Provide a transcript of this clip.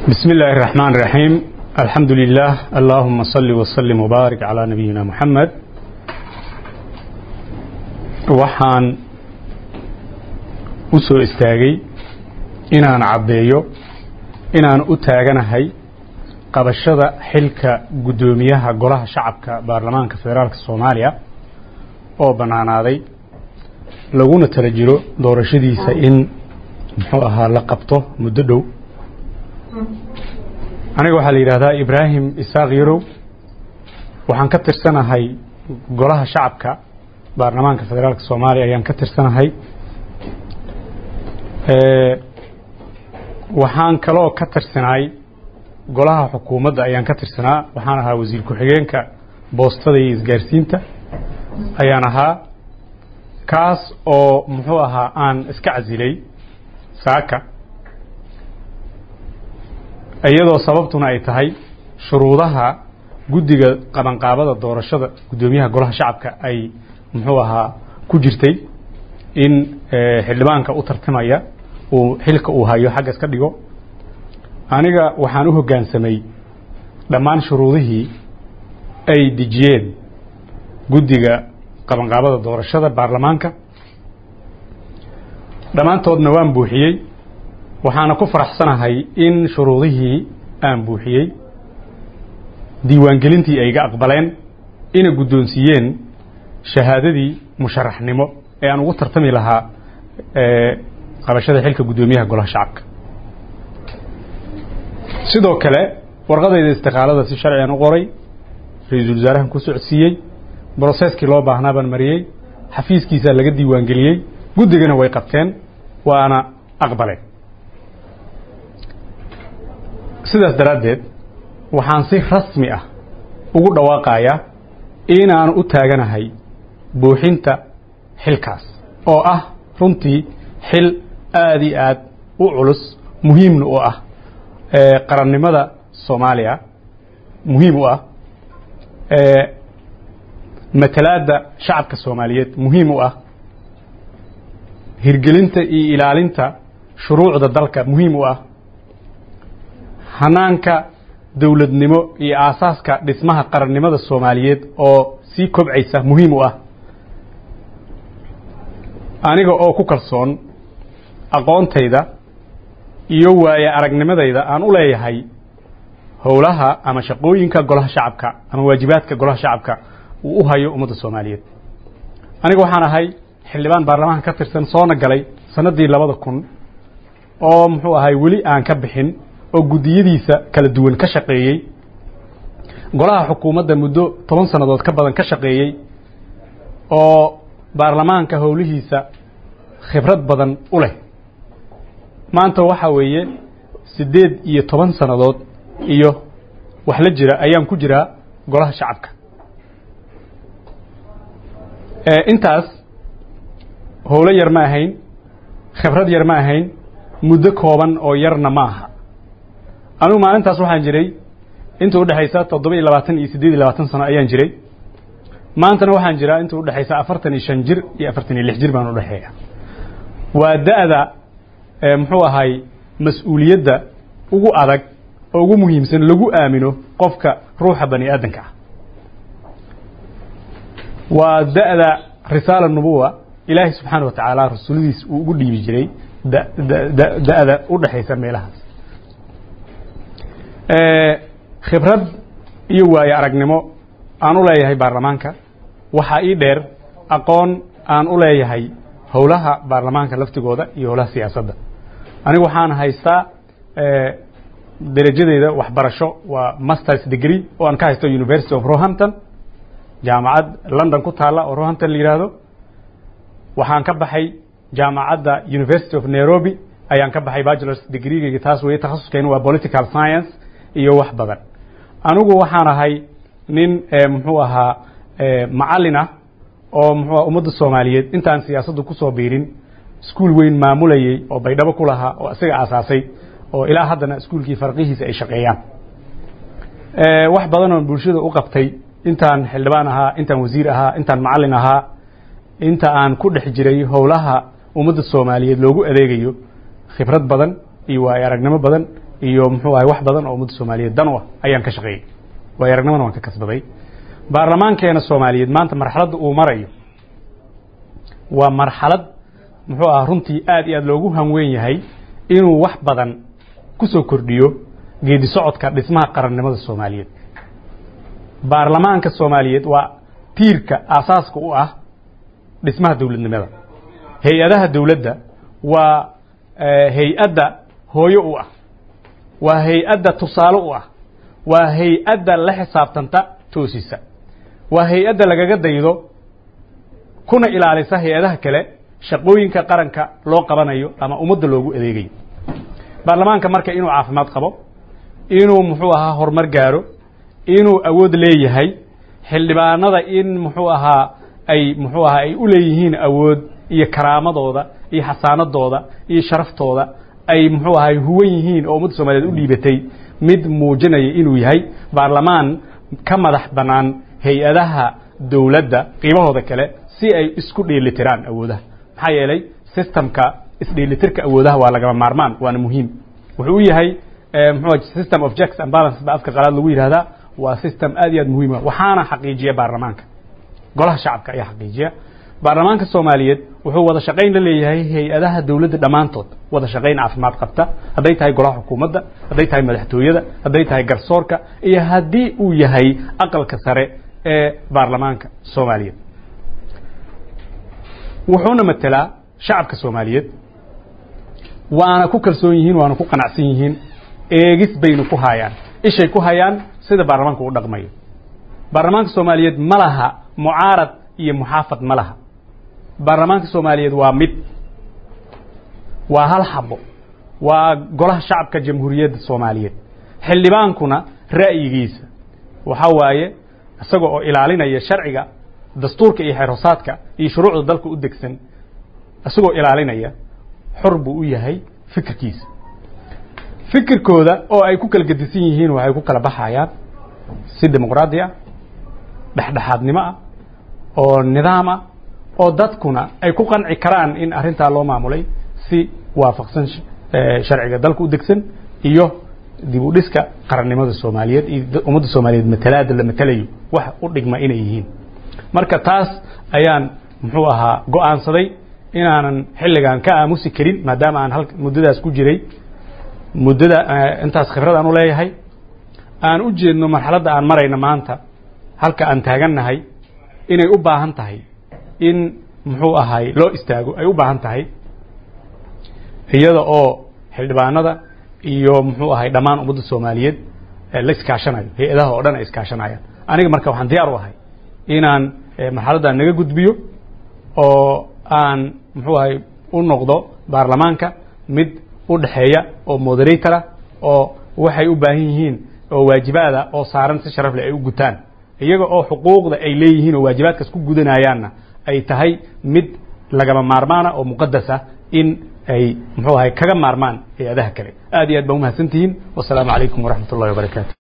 بسم الله الرحمن الرحيم الحمد لله اللهم صل وسلم وبارك على نبينا محمد waxaan u soo istaagay inaan caddeeyo inaan u taaganahay qabashada xilka guddoomiyaha golaha shacabka baarlamaanka federaalka soomaaliya oo bannaanaaday laguna tala jiro doorashadiisa in muxuu ahaa la qabto muddo dhow aniga waxaa la yidhahdaa ibraahim isaaq yarow waxaan ka tirsanahay golaha shacabka baarlamaanka federaalka soomaaliya ayaan ka tirsanahay waxaan kaloo ka tirsanay golaha xukuumadda ayaan ka tirsanaa waxaan ahaa wasiir ku-xigeenka boostada iyo isgaarsiinta ayaan ahaa kaas oo muxuu ahaa aan iska casilay saaka iyadoo sababtuna ay tahay shuruudaha guddiga qabanqaabada doorashada guddoomiyaha golaha shacabka ay muxuu ahaa ku jirtay in xildhibaanka u tartamaya uu xilka uu hayo xagga iska dhigo aniga waxaan u hoggaansamay dhammaan shuruudihii ay dejiyeen guddiga qabanqaabada doorashada baarlamaanka dhammaantoodna waan buuxiyey waxaana ku faraxsanahay in shuruudihii aan buuxiyey diiwaangelintii ay iga aqbaleen ina guddoonsiiyeen shahaadadii musharaxnimo ee aan ugu tartami lahaa qabashada xilka guddoomiyaha golaha shacabka sidoo kale warqadayda istiqaalada si sharcigan u qoray ra-iisul wasaarahan ku socodsiiyey broseskii loo baahnaa baan mariyey xafiiskiisaa laga diiwaangeliyey guddigana way qabteen waana aqbaleen sidaas daraaddeed waxaan si rasmi ah ugu dhawaaqayaa inaan u taaganahay buuxinta xilkaas oo ah runtii xil aada iyo aad u culus muhiimna u ah qarannimada soomaaliya muhiim u ah matalaadda shacabka soomaaliyeed muhiim u ah hirgelinta iyo ilaalinta shuruucda dalka muhiim u ah hanaanka dowladnimo iyo aasaaska dhismaha qarannimada soomaaliyeed oo sii kobcaysa muhiim u ah aniga oo ku kalsoon aqoontayda iyo waaye aragnimadayda aan u leeyahay howlaha ama shaqooyinka golaha shacabka ama waajibaadka golaha shacabka uu u hayo ummadda soomaaliyeed aniga waxaan ahay xildhibaan baarlamaanka ka tirsan soona galay sannaddii labada kun oo muxuu ahay weli aan ka bixin oo guddiyadiisa kala duwan ka shaqeeyey golaha xukuumadda muddo toban sannadood ka badan ka shaqeeyey oo baarlamaanka howlihiisa khibrad badan u leh maanta waxaa weeye siddeed iyo toban sannadood iyo wax la jira ayaan ku jiraa golaha shacabka intaas howlo yar ma ahayn khibrad yar ma ahayn muddo kooban oo yarna ma aha anigu maalintaas waxaan jiray inta udhexaysa toddoba iyo labaatan iyo siddeed iyo labaatan sano ayaan jiray maantana waxaan jiraa inta udhexaysa afartan iyo shan jir iyo afartan iyo lix jir baan udhexeeya waa da-da muxuu ahay mas-uuliyadda ugu adag oo ugu muhiimsan lagu aamino qofka ruuxa bani aadanka ah waa da-da risaala nubuwa ilaahay subxaana wa tacaala rasuuladiis uu ugu dhiibi jiray da-da u dhexaysa meelahaas khibrad iyo waaye aragnimo aan u leeyahay baarlamaanka waxaa ii dheer aqoon aan u leeyahay howlaha baarlamaanka laftigooda iyo howlaha siyaasadda anigu waxaan haystaa derajadeyda waxbarasho waa masters degree oo aan ka haysto university of rohampton jaamacad london ku taalla oo rohampton la yidhaahdo waxaan ka baxay jaamacadda university of nairobi ayaan ka baxay bachelors degreegeyga taas weeye takhasuskeyna waa political science iyo wax badan anigu waxaan ahay nin muxuu ahaa macallin ah oo muxuu ummadda soomaaliyeed intaan siyaasaddu kusoo biirin iskuol weyn maamulayey oo baydhabo ku lahaa oo isaga aasaasay oo ilaa haddana iskuolkii farqihiisa ay shaqeeyaan wax badan oon bulshada u qabtay intaan xildhibaan ahaa intaan wasiir ahaa intaan macallin ahaa inta aan ku dhex jiray howlaha ummadda soomaaliyeed loogu adeegayo khibrad badan iyo waayo aragnimo badan iyo muxuu ahay wax badan oo ummadda soomaaliyeed dan u ah ayaan ka shaqeeyey waayo aragnimana waan ka kasbaday baarlamaankeena soomaaliyeed maanta marxaladda uu marayo waa marxalad muxuu aha runtii aad iyo aad loogu hanweyn yahay inuu wax badan ku soo kordhiyo geedi socodka dhismaha qarannimada soomaaliyeed baarlamaanka soomaaliyeed waa tiirka aasaaska u ah dhismaha dowladnimada hay-adaha dowladda waa hay-adda hooyo u ah waa hay-adda tusaale u ah waa hay-adda la xisaabtanta toosisa waa hay-adda lagaga daydo kuna ilaalisa hay-adaha kale shaqooyinka qaranka loo qabanayo ama ummadda loogu adeegayo baarlamaanka marka inuu caafimaad qabo inuu muxuu ahaa horumar gaaro inuu awood leeyahay xildhibaanada in muxuu ahaa ay muxuu ahaa ay u leeyihiin awood iyo karaamadooda iyo xasaanadooda iyo sharaftooda ay muxuu ahay huwan yihiin oo ummadda soomaliyeed u dhiibatay mid muujinaya inuu yahay baarlamaan ka madax bannaan hay-adaha dowladda qiibahooda kale si ay isku dheelitiraan awoodaha maxaa yeelay systemka isdheelitirka awoodaha waa lagama maarmaan waana muhiim wuxuu u yahay mxuu system of jacks and balance ba afka qalaad lagu yidhahdaa waa system aad iyo aad muhiima waxaana xaqiijiya baarlamaanka golaha shacabka ayaa xaqiijiya baarlamaanka soomaaliyeed wuxuu wada shaqayn la leeyahay hay-adaha dowladda dhammaantood wada shaqayn caafimaad qabta hadday tahay golaha xukuumadda hadday tahay madaxtooyada hadday tahay garsoorka iyo haddii uu yahay aqalka sare ee baarlamaanka soomaaliyeed wuxuuna matelaa shacabka soomaaliyeed waana ku kalsoon yihiin waana ku qanacsan yihiin eegis baynu ku hayaan ishay ku hayaan sida baarlamaanka u dhaqmayo baarlamaanka soomaaliyeed ma laha mucaarad iyo muxaafad ma laha baarlamaanka soomaaliyeed waa mid waa hal xabo waa golaha shacabka jamhuuriyadda soomaaliyeed xildhibaankuna ra'yigiisa waxaa waaye isaga oo ilaalinaya sharciga dastuurka iyo xeerhosaadka iyo shuruucda dalka u degsan isagoo ilaalinaya xor buu u yahay fikirkiisa fikirkooda oo ay ku kala gedisan yihiin waxay ku kala baxayaan si dimuqraadi ah dhexdhexaadnimo ah oo nidaam ah oo dadkuna ay ku qanci karaan in arrintaa loo maamulay si waafaqsan sharciga dalka u degsan iyo dib u dhiska qarannimada soomaaliyeed iyo ummadda soomaaliyeed matalaada la matalayo wax u dhigma inay yihiin marka taas ayaan muxuu ahaa go-aansaday inaanan xilligan ka aamusi karin maadaama aan hal muddadaas ku jiray muddada intaas khibrad aan u leeyahay aan u jeedno marxaladda aan marayna maanta halka aan taagannahay inay u baahan tahay in muxuu ahay loo istaago ay u baahan tahay iyada oo xildhibaanada iyo muxuu ahay dhammaan ummadda soomaaliyeed la iskaashanayo hay-adaha oo dhan ay iskaashanayaan aniga marka waxaan diyaar u ahay inaan marxaladdan naga gudbiyo oo aan muxuu ahay u noqdo baarlamaanka mid u dhexeeya oo moderatora oo waxay u baahan yihiin oo waajibaada oo saaran si sharaf leh ay u gutaan iyaga oo xuquuqda ay leeyihiin oo waajibaadkaas ku gudanayaanna ay tahay mid lagama maarmaana oo muqadas ah in ay muxuu ahay kaga maarmaan hay-adaha kale aad iyo aad baa umahadsantihiin wasalaamu calaykum waraxmat ullahi wabarakaatu